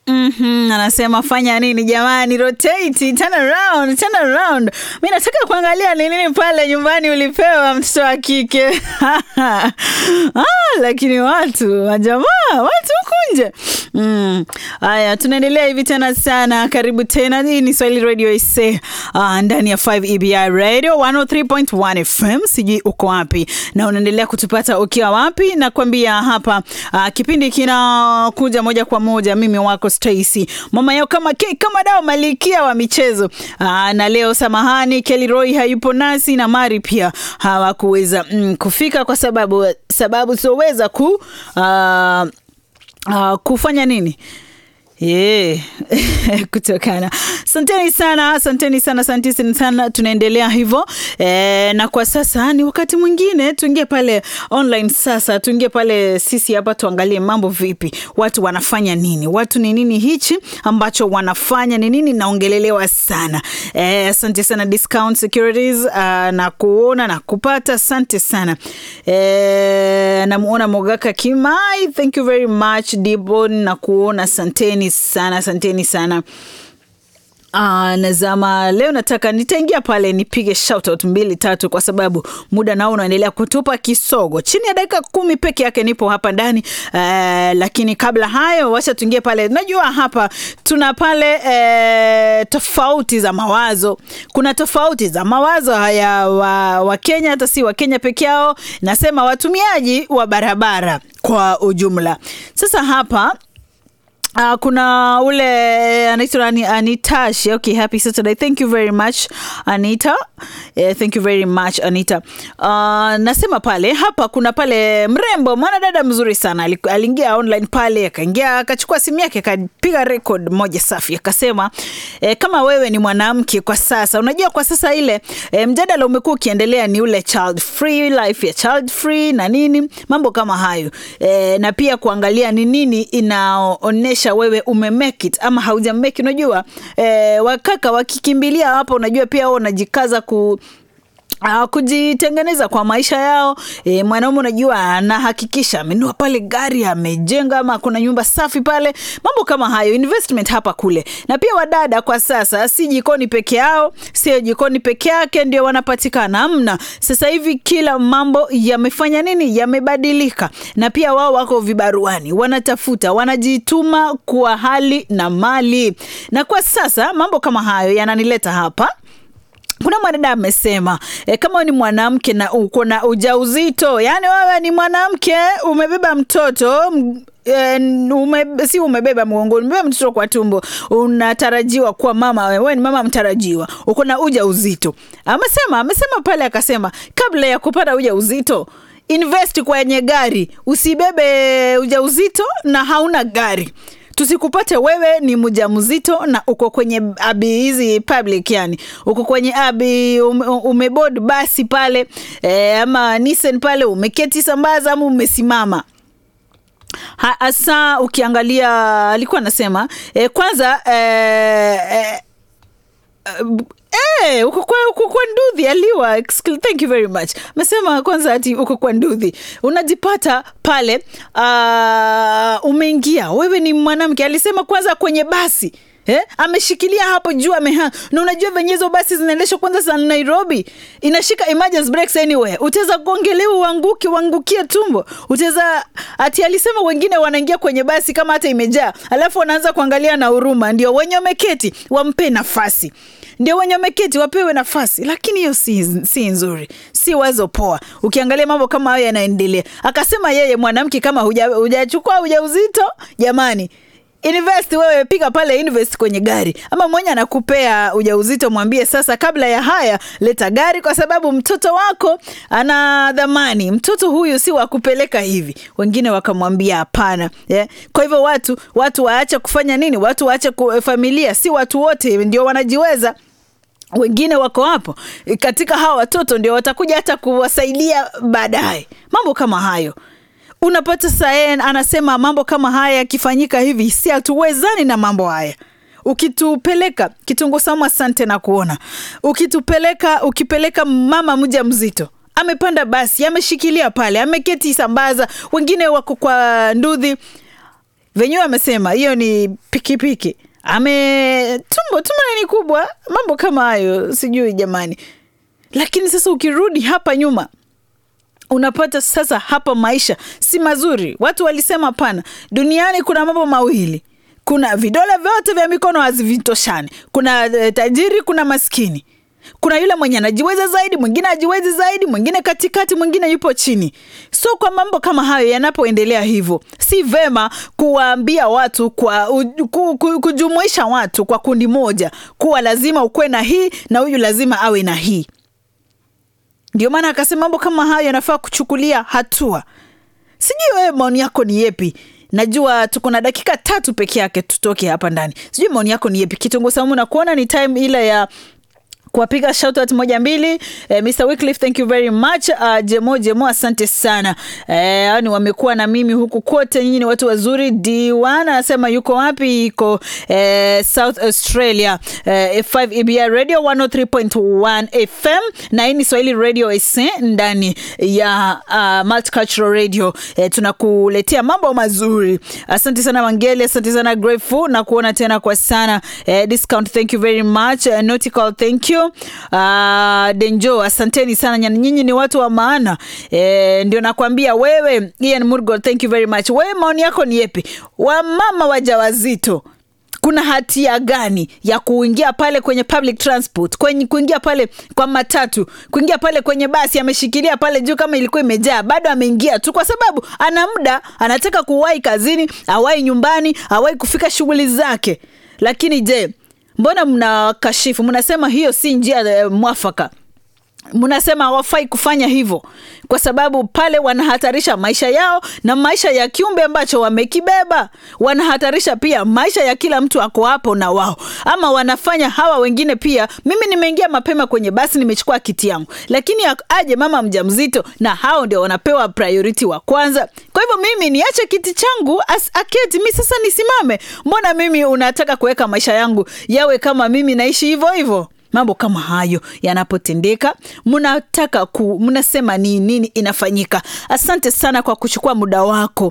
Mhm, anasema fanya nini jamani, rotate, turn around, turn around. Mi nataka kuangalia ni nini pale nyumbani ulipewa mtoto wa kike ah, lakini watu majamaa, watu huku nje mm. Haya, tunaendelea hivi tena sana. Karibu tena, hii ni Swahili Radio IC ah, ndani ya 5 EBI Radio 103.1 FM. Sijui uko wapi na unaendelea kutupata ukiwa wapi, na kuambia hapa ah, kipindi kinakuja moja kwa moja, mimi wako Stacy mama yao kama ke, kama dao malikia wa michezo aa, na leo samahani, Kelly Roy hayupo nasi na Mari pia hawakuweza mm, kufika kwa sababu sababu sioweza ku aa, aa, kufanya nini Yeah. kutokana asanteni sana asanteni sana asanteni sana tunaendelea hivyo e, na kwa sasa ni wakati mwingine tuingie pale online sasa tuingie pale sisi hapa tuangalie mambo vipi watu wanafanya nini watu ni nini hichi ambacho wanafanya ni nini naongelelewa sana e, asante sana discount securities uh, na kuona na kupata asante sana e, namuona mogaka kimai thank you very much dibon na kuona asanteni sana asanteni sana Uh, nazama leo nataka nitaingia pale nipige shoutout mbili tatu kwa sababu muda nao unaendelea kutupa kisogo chini ya dakika kumi peke yake nipo hapa ndani uh, lakini kabla hayo wacha tuingie pale najua hapa tuna pale uh, tofauti za mawazo kuna tofauti za mawazo haya wa, wa Kenya hata si wa Kenya peke yao nasema watumiaji wa barabara kwa ujumla sasa hapa Uh, kuna ule anaitwa Ani- Anitash. Okay, happy Saturday. Thank you very much Anita. Eh, thank you very much Anita. Uh, nasema pale hapa kuna pale mrembo mwanadada mzuri sana Ali- aliingia online pale akaingia akachukua simu yake akapiga record moja safi akasema eh, kama wewe ni mwanamke kwa sasa unajua kwa sasa ile eh, mjadala umekuwa ukiendelea ni ule child free life ya child free na nini mambo kama hayo eh, na pia kuangalia ni nini inaonyesha wewe ume make it ama hauja make it. unajua eh, wakaka wakikimbilia hapo unajua pia wao wanajikaza ku Uh, kujitengeneza kwa maisha yao e, mwanaume unajua anahakikisha amenua pale gari amejenga ama kuna nyumba safi pale mambo kama hayo investment hapa kule na pia wadada kwa sasa si jikoni peke yao sio jikoni peke yake ndio wanapatikana amna sasa hivi kila mambo yamefanya nini yamebadilika na pia wao wako vibaruani wanatafuta wanajituma kwa hali na mali na kwa sasa mambo kama hayo yananileta hapa kuna mwanadada amesema e, kama ni mwanamke na uko na ujauzito yani wewe ni mwanamke umebeba mtoto m- e, ume, si umebeba mgongoni umebeba mtoto kwa tumbo unatarajiwa kuwa mama wewe ni mama mtarajiwa uko na uja uzito amesema amesema pale akasema kabla ya kupata uja uzito invest kwenye gari usibebe ujauzito na hauna gari tusikupate wewe ni mjamzito na uko kwenye abi hizi public yani uko kwenye abi ume, umebod basi pale e, ama Nissan pale umeketi sambaza ama umesimama hasa ukiangalia alikuwa anasema e, kwanza e, e, Eh, uko kwa uko kwa ndudhi aliwa Excl- thank you very much amesema kwanza ati uko kwa ndudhi unajipata pale uh, umeingia wewe ni mwanamke alisema kwanza kwenye basi Eh? ameshikilia hapo juu ameha na unajua venye hizo basi zinaendeshwa kwanza za nairobi inashika emergency brakes anywhere utaweza kuongelewa uanguke uangukie tumbo utaweza ati alisema wengine wanaingia kwenye basi kama hata imejaa alafu wanaanza kuangalia na huruma ndio wenye wameketi wampe nafasi ndio wenye wameketi wapewe nafasi lakini hiyo si, si nzuri si wazo poa ukiangalia mambo kama hayo yanaendelea akasema yeye mwanamke kama huja- hujachukua ujauzito jamani invest wewe piga pale invest kwenye gari ama mwenye anakupea ujauzito mwambie sasa kabla ya haya leta gari kwa sababu mtoto wako ana dhamani mtoto huyu si wa kupeleka hivi wengine wakamwambia hapana yeah. kwa hivyo watu watu waache kufanya nini watu waache ku- familia si watu wote ndio wanajiweza wengine wako hapo katika hawa watoto ndio watakuja hata kuwasaidia baadaye mambo kama hayo unapata saen anasema mambo kama haya yakifanyika hivi si hatuwezani na mambo haya ukitupeleka kitunguu saumu asante na kuona ukitupeleka ukipeleka mama mja mzito amepanda basi ameshikilia pale ameketi sambaza wengine wako kwa ndudhi venyewe amesema hiyo ni pikipiki ame tumbo tumbo ni kubwa mambo kama hayo sijui jamani lakini sasa ukirudi hapa nyuma unapata sasa hapa maisha si mazuri watu walisema pana duniani kuna mambo mawili kuna vidole vyote vya mikono hazivitoshani kuna eh, tajiri kuna maskini kuna yule mwenye anajiweza zaidi mwingine ajiwezi zaidi mwingine katikati mwingine yupo chini so kwa mambo kama hayo yanapoendelea hivyo si vema kuwaambia watu kwa u, ku, ku, kujumuisha watu kwa kundi moja kuwa lazima ukuwe na hii na huyu lazima awe na hii ndio maana akasema mambo kama hayo yanafaa kuchukulia hatua sijui wewe maoni yako ni yepi najua tuko na dakika tatu peke yake tutoke hapa ndani sijui maoni yako ni yepi kitunguu saumu na kuona ni time ile ya kuwapiga shoutout moja mbili eh, Mr. Wycliffe, thank you very much uh, Jemo Jemo asante sana eh, hao ni wamekuwa na mimi huku kote nyinyi ni watu wazuri D1 anasema yuko wapi iko eh, South Australia eh, F5 EBI Radio 103.1 FM na hii ni Swahili Radio SA ndani ya uh, Multicultural Radio eh, tunakuletea mambo mazuri asante sana Wangeli asante sana Grateful na kuona tena kwa sana eh, discount thank you very much eh, Nautical thank you uh, Denjo asanteni sana nyani, nyinyi ni watu wa maana eh, ndio nakwambia wewe Ian Murgo thank you very much wewe maoni yako ni yepi wamama wajawazito kuna hatia gani ya kuingia pale kwenye public transport kwenye kuingia pale kwa matatu kuingia pale kwenye basi ameshikilia pale juu kama ilikuwa imejaa bado ameingia tu kwa sababu ana muda anataka kuwahi kazini awai nyumbani awai kufika shughuli zake lakini je mbona mnakashifu mnasema hiyo si njia eh, mwafaka mnasema hawafai kufanya hivyo kwa sababu pale wanahatarisha maisha yao na maisha ya kiumbe ambacho wamekibeba wanahatarisha pia maisha ya kila mtu ako hapo na wao ama wanafanya hawa wengine pia mimi nimeingia mapema kwenye basi nimechukua kiti yangu lakini aje mama mjamzito na hao ndio wanapewa priority wa kwanza kwa hivyo mimi niache kiti changu as, aketi mi sasa nisimame mbona mimi unataka kuweka maisha yangu yawe kama mimi naishi hivyo hivyo mambo kama hayo yanapotendeka mnataka ku mnasema ni nini inafanyika asante sana kwa kuchukua muda wako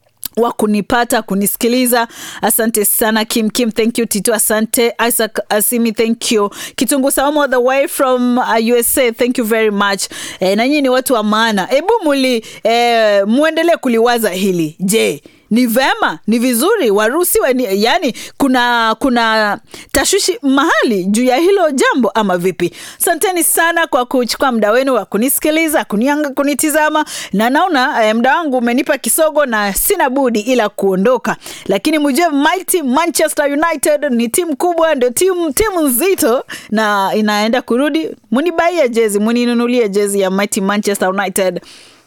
wa kunipata kunisikiliza asante sana kim kim thank you tito asante isaac asimi thank you kitungu saumu all the way from uh, usa thank you very much e, na nyinyi ni watu wa maana hebu muli e, muendelee kuliwaza hili je ni vema ni vizuri waruhusiwe ni- yani kuna kuna tashwishi mahali juu ya hilo jambo ama vipi asanteni sana kwa kuchukua muda wenu wa kunisikiliza kunianga kunitizama na naona eh, muda wangu umenipa kisogo na sina budi ila kuondoka lakini mjue mighty manchester united ni timu kubwa ndio timu timu nzito na inaenda kurudi munibaie jezi muninunulie jezi ya mighty manchester united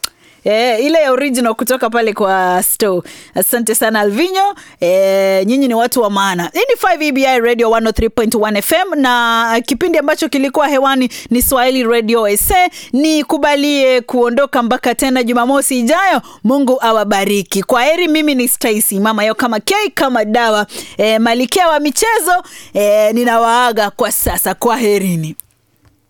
E, ile ya original kutoka pale kwa store. Asante sana Alvinyo. E, nyinyi ni watu wa maana. Hii ni 5 EBI Radio 103.1 FM na kipindi ambacho kilikuwa hewani ni Swahili Radio SA. Ni kubalie kuondoka mpaka tena Jumamosi ijayo. Mungu awabariki. Kwa heri, mimi ni Stacy, mama yao kama K kama dawa. E, malikia wa michezo. E, ninawaaga kwa sasa. Kwa herini.